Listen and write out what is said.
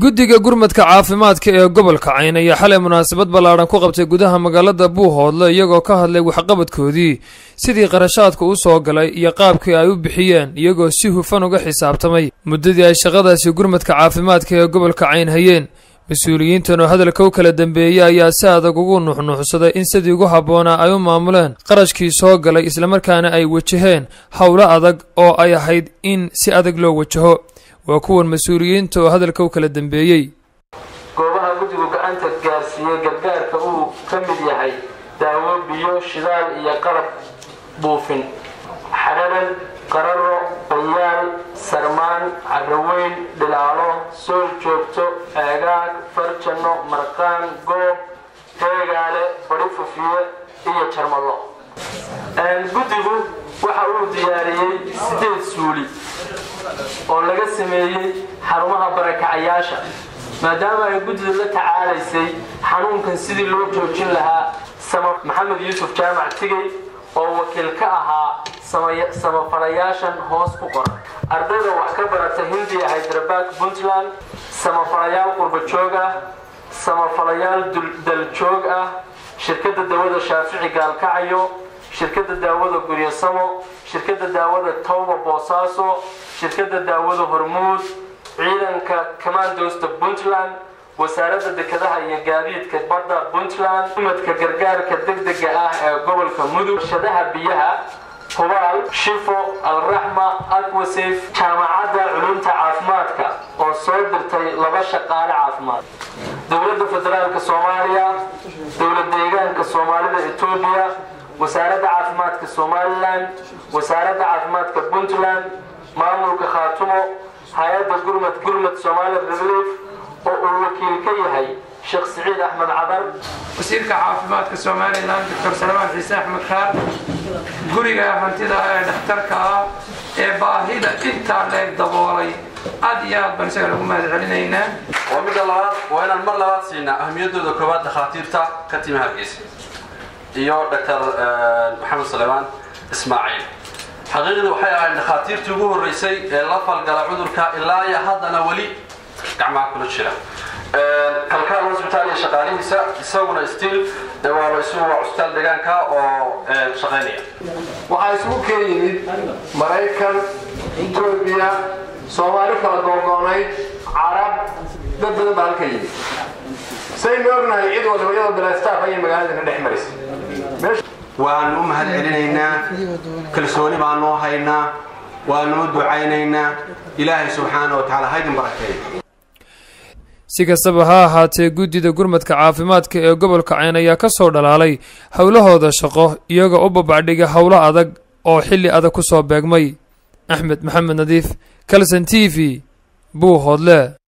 guddiga gurmadka caafimaadka ee gobolka cayn ayaa xalay munaasabad ballaadhan ku qabtay gudaha magaalada buuhoodle iyagoo ka hadlay waxqabadkoodii sidii qarashaadka u soo galay iyo qaabkii ay u bixiyeen iyagoo si hufan uga xisaabtamay muddadii ay shaqadaasi gurmadka caafimaadka ee gobolka cayn hayeen mas-uuliyiintan oo hadalka u kala dambeeyey ayaa si adag ugu nuuxnuuxsaday in sidii ugu habboonaa ay u maamuleen qarashkii soo galay islamarkaana ay wajaheen howlo adag oo ay ahayd in si adag loo wajaho waa kuwan mas-uuliyiinta oo hadalka u kala dambeeyey goobaha guddigu gacanta gaarsiiyey gargaarka uu ka mid yahay daawo biyo shidaal iyo qalab buufin xadhadan qararo bayaal sarmaan carraweyn dhilaalo sool joogto eegaag farjanno marqaan goob heegaale badi fufiye iyo jarmallo guddigu waxa uu diyaariyey sideed suuli oo laga sameeyey xarumaha barakacayaasha maadaama ay guddidu la tacaalaysay xanuunkan sidii loo joojin lahaa maxamed yuusuf jaamac tigey oo wakiil ka ahaa samafalayaashan hoos ku qoran ardayda wax ka barata hindiya hydrabaad puntland samafalayaal qurbajoog ah samafalayaal daljoog ah shirkadda dawada shaafici gaalkacayo shirkadda daawada guryasamo shirkadda daawada towba boosaaso shirkadda daawada hormuud ciidanka commandosta puntland wasaaradda dekedaha iyo gaadiidka badda puntland umadka gargaarka degdega ah ee gobolka mudug shadaha biyaha hubaal shifo alraxma aquasaf jaamacadda culumta caafimaadka oo soo dirtay laba shaqaale caafimaad dowladda federaalka soomaaliya dowlad deegaanka soomaalida etoobiya wasaaradda caafimaadka somalilan wasaaradda caafimaadka puntland maamulka khaatumo hay-adda gurmad gurmad somali relief oo uu wakiil ka yahay sheekh siciid axmed cadar wasiirka caafimaadka somalilan doctor salmaan ciise axmed kaar guriga hantida ee dhakhtarka ah ee baahida intaa leeg daboolay aad iyo aad baan isaga lagu mahad celinaynaa waa midda labaad waa inaan mar labaad siinaa ahmiyadooda koowaad dhakhaatiirta ka timi hargeysa iyo doctor maxamed suleymaan ismaaciil xaqiiqdii waxay ahayd dhakhaatiirtii ugu horreysay ee la falgala cudurka ilaa iyo haddana weli gacmaha kula jira kalkaal hosbitaal iyo shaqaalihiisa isaguna stiil waaba isugu waa cusbitaal deegaanka oo shaqaynaya waxaa isugu keen yimid maraykan etoobiya soomaali kala googoonayd carab dad badan baa halka yimid saynu ognahay cid walba iyadoo bilastaaf ayay magaalada ka dhex maraysa waanu u mahad celinaynaa kalsooni baanu haynaa waanu u ducaynaynaa ilaahay subxaana wa tacaala haydin barakeeyo si kastaba ha ahaatee guddida gurmadka caafimaadka ee gobolka cayn ayaa ka soo dhalaalay howlahooda shaqo iyagoo u babacdhiga howlo adag oo xilli adag ku soo beegmay axmed maxamed nadiif kalson t v buuhoodle